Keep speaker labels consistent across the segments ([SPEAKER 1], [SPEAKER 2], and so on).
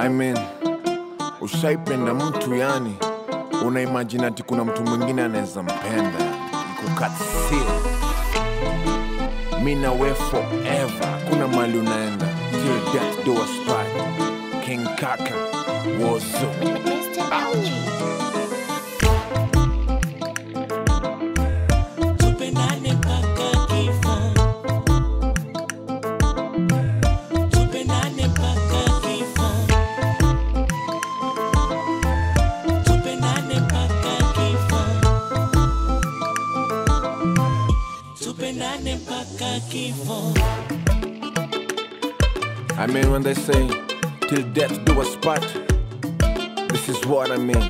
[SPEAKER 1] I mean, ushaipenda mtu yani, una imagine ati kuna mtu mwingine anaweza mpenda ikukatsio mi na we forever, kuna mali unaenda till death do us part. King Kaka Wozo.
[SPEAKER 2] Mr. LG.
[SPEAKER 3] Tupendane mpaka kifo. Tupendane mpaka kifo. Tupendane mpaka kifo. Tupendane mpaka kifo.
[SPEAKER 1] I mean, when they say, till death do us part, this is what I mean.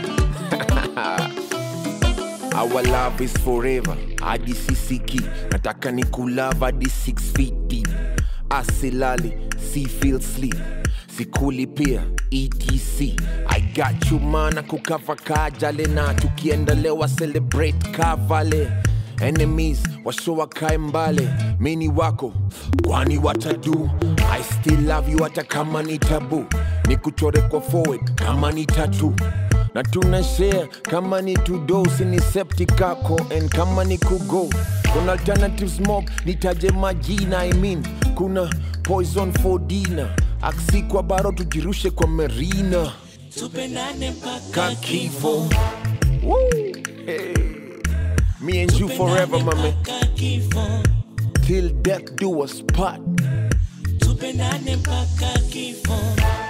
[SPEAKER 1] Our love is forever, hadi sisiki. Nataka ni kulava hadi 6 feet deep. Asilali, si feel sleep. Sikuli pia, ETC. I got you mana kukava kajale na tukiendelewa celebrate kavale enemies washowa kae mbale mini wako kwani watadu i still love you hata kama ni tabu ni kuchore kwa forward kama ni tatu na tuna share kama ni tudosi ni septic kako and kama ni kugo kuna alternatives mob nitaje majina i mean kuna poison for dinner aksi kwa baro tujirushe kwa merina
[SPEAKER 3] Tupendane mpaka
[SPEAKER 1] kakifo Woo! Hey. me and you forever my man
[SPEAKER 3] mpaka kifo.
[SPEAKER 1] till death do us part.
[SPEAKER 3] Tupendane mpaka kifo.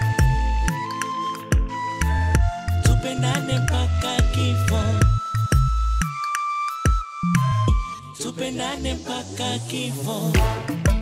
[SPEAKER 3] Tupendane mpaka kifo. Tupendane mpaka kifo.